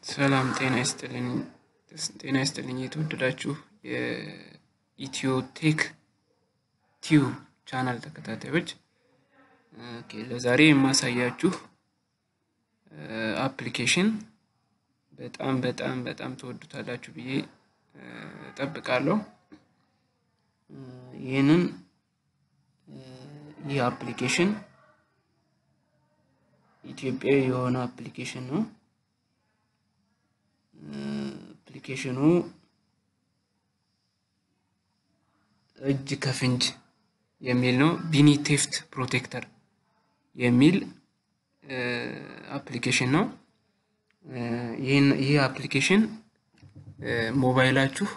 ሰላም ጤና ይስጥልኝ ጤና ይስጥልኝ የተወደዳችሁ የኢትዮ ቴክ ቲዩብ ቻናል ተከታታዮች ኦኬ፣ ለዛሬ የማሳያችሁ አፕሊኬሽን በጣም በጣም በጣም ትወዱታላችሁ ብዬ እጠብቃለሁ። ይህንን ይህ አፕሊኬሽን ኢትዮጵያዊ የሆነ አፕሊኬሽን ነው። አፕሊኬሽኑ እጅ ከፍንጅ የሚል ነው። ቢኒ ቴፍት ፕሮቴክተር የሚል አፕሊኬሽን ነው። ይህ አፕሊኬሽን ሞባይላችሁ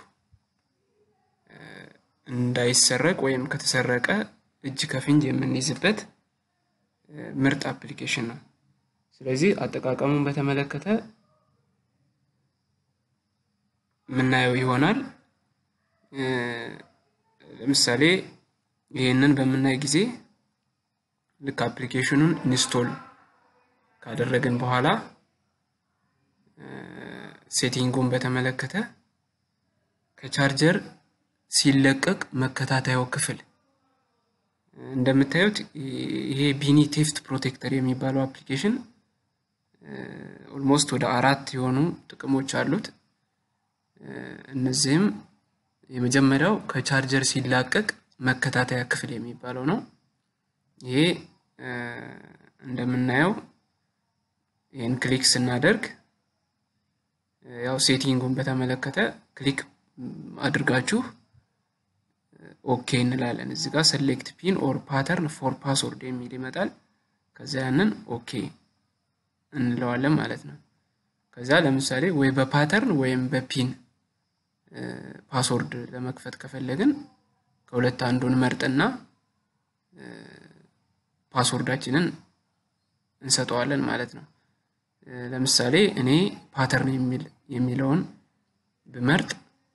እንዳይሰረቅ ወይም ከተሰረቀ እጅ ከፍንጅ የምንይዝበት ምርጥ አፕሊኬሽን ነው። ስለዚህ አጠቃቀሙን በተመለከተ የምናየው ይሆናል። ለምሳሌ ይህንን በምናይ ጊዜ ልክ አፕሊኬሽኑን ኢንስቶል ካደረግን በኋላ ሴቲንጉን በተመለከተ ከቻርጀር ሲለቀቅ መከታተያው ክፍል እንደምታዩት ይሄ ቢኒ ቴፍት ፕሮቴክተር የሚባለው አፕሊኬሽን ኦልሞስት ወደ አራት የሆኑ ጥቅሞች አሉት። እነዚህም የመጀመሪያው ከቻርጀር ሲላቀቅ መከታተያ ክፍል የሚባለው ነው። ይሄ እንደምናየው ይህን ክሊክ ስናደርግ ያው ሴቲንጉን በተመለከተ ክሊክ አድርጋችሁ ኦኬ እንላለን። እዚህ ጋር ሴሌክት ፒን ኦር ፓተርን ፎር ፓስወርድ የሚል ይመጣል። ከዛ ያንን ኦኬ እንለዋለን ማለት ነው። ከዛ ለምሳሌ ወይ በፓተርን ወይም በፒን ፓስወርድ ለመክፈት ከፈለግን ከሁለት አንዱን መርጥና ፓስወርዳችንን እንሰጠዋለን ማለት ነው። ለምሳሌ እኔ ፓተርን የሚል የሚለውን ብመርጥ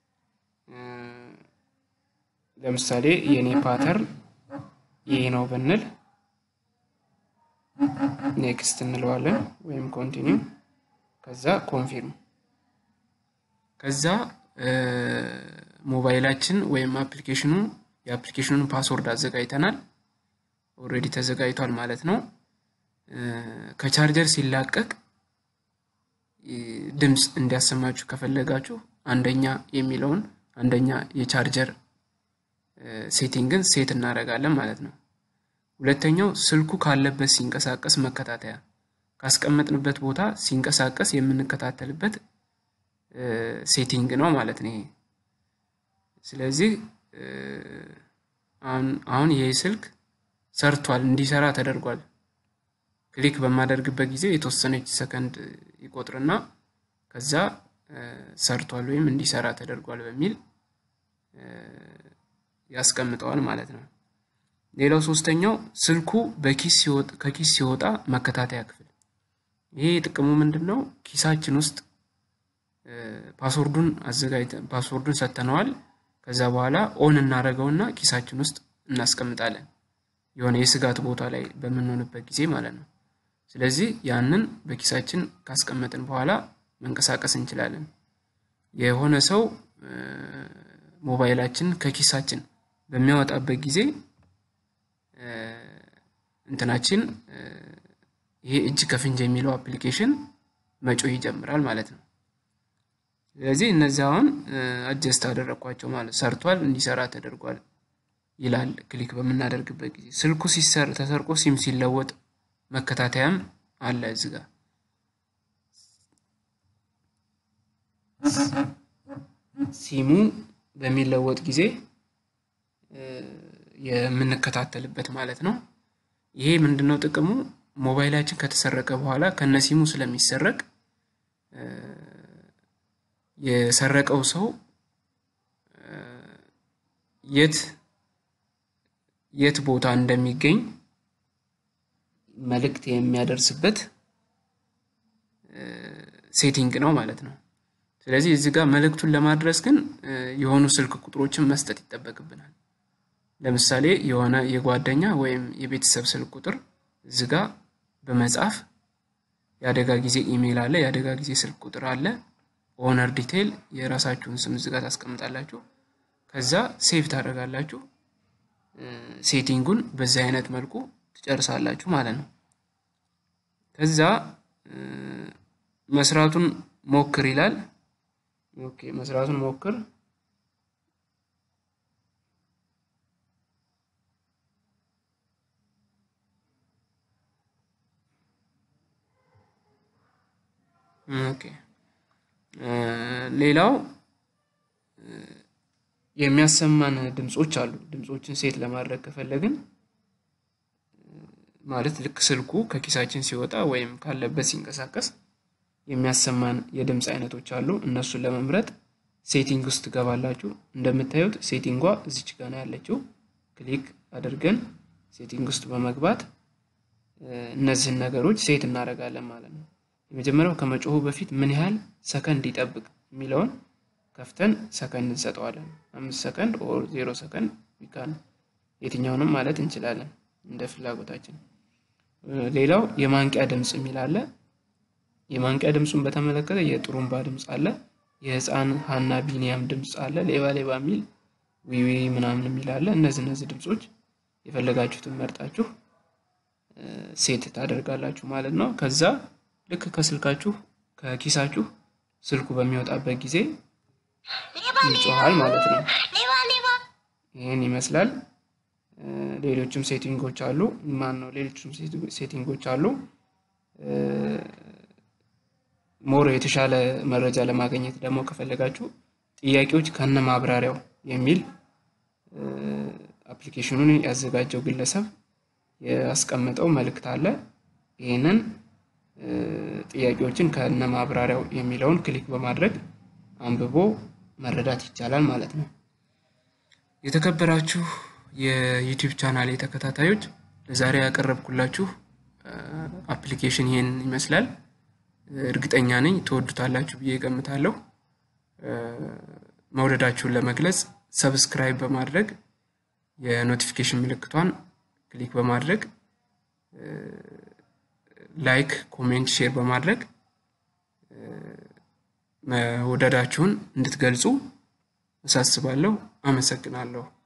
ለምሳሌ የእኔ ፓተርን ይህ ነው ብንል ኔክስት እንለዋለን ወይም ኮንቲኒው ከዛ ኮንፊርም ከዛ ሞባይላችን ወይም አፕሊኬሽኑ የአፕሊኬሽኑን ፓስወርድ አዘጋጅተናል። ኦልሬዲ ተዘጋጅቷል ማለት ነው። ከቻርጀር ሲላቀቅ ድምፅ እንዲያሰማችሁ ከፈለጋችሁ አንደኛ የሚለውን አንደኛ የቻርጀር ሴቲንግን ሴት እናደርጋለን ማለት ነው። ሁለተኛው ስልኩ ካለበት ሲንቀሳቀስ መከታተያ ካስቀመጥንበት ቦታ ሲንቀሳቀስ የምንከታተልበት ሴቲንግ ነው ማለት ነው። ይሄ ስለዚህ አሁን ይሄ ስልክ ሰርቷል፣ እንዲሰራ ተደርጓል። ክሊክ በማደርግበት ጊዜ የተወሰነች ሰከንድ ይቆጥርና ከዛ ሰርቷል ወይም እንዲሰራ ተደርጓል በሚል ያስቀምጠዋል ማለት ነው። ሌላው ሶስተኛው ስልኩ በኪስ ከኪስ ሲወጣ መከታተያ ክፍል። ይሄ ጥቅሙ ምንድን ነው? ኪሳችን ውስጥ ፓስወርዱን አዘጋጅተን ፓስወርዱን ሰጥተነዋል። ከዛ በኋላ ኦን እናደርገውና ኪሳችን ውስጥ እናስቀምጣለን የሆነ የስጋት ቦታ ላይ በምንሆንበት ጊዜ ማለት ነው። ስለዚህ ያንን በኪሳችን ካስቀመጥን በኋላ መንቀሳቀስ እንችላለን። የሆነ ሰው ሞባይላችን ከኪሳችን በሚያወጣበት ጊዜ እንትናችን ይሄ እጅ ከፍንጅ የሚለው አፕሊኬሽን መጮህ ይጀምራል ማለት ነው። ስለዚህ እነዚህ አሁን አጀስት አደረግኳቸው ማለት ሰርቷል፣ እንዲሰራ ተደርጓል ይላል ክሊክ በምናደርግበት ጊዜ። ስልኩ ሲሰር ተሰርቆ ሲም ሲለወጥ መከታተያም አለ እዚህ ጋር። ሲሙ በሚለወጥ ጊዜ የምንከታተልበት ማለት ነው። ይሄ ምንድነው ጥቅሙ? ሞባይላችን ከተሰረቀ በኋላ ከነሲሙ ስለሚሰረቅ የሰረቀው ሰው የት የት ቦታ እንደሚገኝ መልእክት የሚያደርስበት ሴቲንግ ነው ማለት ነው። ስለዚህ እዚህ ጋር መልእክቱን ለማድረስ ግን የሆኑ ስልክ ቁጥሮችን መስጠት ይጠበቅብናል። ለምሳሌ የሆነ የጓደኛ ወይም የቤተሰብ ስልክ ቁጥር እዚህ ጋር በመጻፍ የአደጋ ጊዜ ኢሜይል አለ፣ የአደጋ ጊዜ ስልክ ቁጥር አለ፣ ኦነር ዲቴይል የራሳችሁን ስም እዚህ ጋር ታስቀምጣላችሁ። ከዛ ሴቭ ታደርጋላችሁ። ሴቲንጉን በዚህ አይነት መልኩ ትጨርሳላችሁ ማለት ነው። ከዛ መስራቱን ሞክር ይላል። ኦኬ መስራቱን ሞክር ኦኬ ሌላው የሚያሰማን ድምጾች አሉ። ድምጾችን ሴት ለማድረግ ከፈለግን ማለት ልክ ስልኩ ከኪሳችን ሲወጣ ወይም ካለበት ሲንቀሳቀስ የሚያሰማን የድምፅ አይነቶች አሉ። እነሱን ለመምረጥ ሴቲንግ ውስጥ ትገባላችሁ። እንደምታዩት ሴቲንጓ እዚች ጋ ነው ያለችው። ክሊክ አድርገን ሴቲንግ ውስጥ በመግባት እነዚህን ነገሮች ሴት እናደርጋለን ማለት ነው። የመጀመሪያው ከመጮሁ በፊት ምን ያህል ሰከንድ ይጠብቅ የሚለውን ከፍተን ሰከንድ እንሰጠዋለን። አምስት ሰከንድ ኦር ዜሮ ሰከንድ ዊካን የትኛውንም ማለት እንችላለን እንደ ፍላጎታችን። ሌላው የማንቂያ ድምፅ የሚል አለ። የማንቂያ ድምፁን በተመለከተ የጥሩምባ ድምፅ አለ፣ የህፃን ሀና ቢኒያም ድምፅ አለ፣ ሌባ ሌባ የሚል ዊዊ ምናምን የሚል አለ። እነዚህ እነዚህ ድምፆች የፈለጋችሁትን መርጣችሁ ሴት ታደርጋላችሁ ማለት ነው። ከዛ ልክ ከስልካችሁ ከኪሳችሁ ስልኩ በሚወጣበት ጊዜ ይጮሃል ማለት ነው። ይህን ይመስላል። ሌሎችም ሴቲንጎች አሉ። ማን ነው ሌሎችም ሴቲንጎች አሉ። ሞር የተሻለ መረጃ ለማግኘት ደግሞ ከፈለጋችሁ ጥያቄዎች ከነ ማብራሪያው የሚል አፕሊኬሽኑን ያዘጋጀው ግለሰብ ያስቀመጠው መልእክት አለ። ይህንን ጥያቄዎችን ከነ ማብራሪያው የሚለውን ክሊክ በማድረግ አንብቦ መረዳት ይቻላል ማለት ነው። የተከበራችሁ የዩቲዩብ ቻናል ተከታታዮች ለዛሬ ያቀረብኩላችሁ አፕሊኬሽን ይሄን ይመስላል። እርግጠኛ ነኝ ትወዱታላችሁ ብዬ እገምታለሁ። መውደዳችሁን ለመግለጽ ሰብስክራይብ በማድረግ የኖቲፊኬሽን ምልክቷን ክሊክ በማድረግ ላይክ፣ ኮሜንት፣ ሼር በማድረግ መውደዳችሁን እንድትገልጹ እሳስባለሁ። አመሰግናለሁ።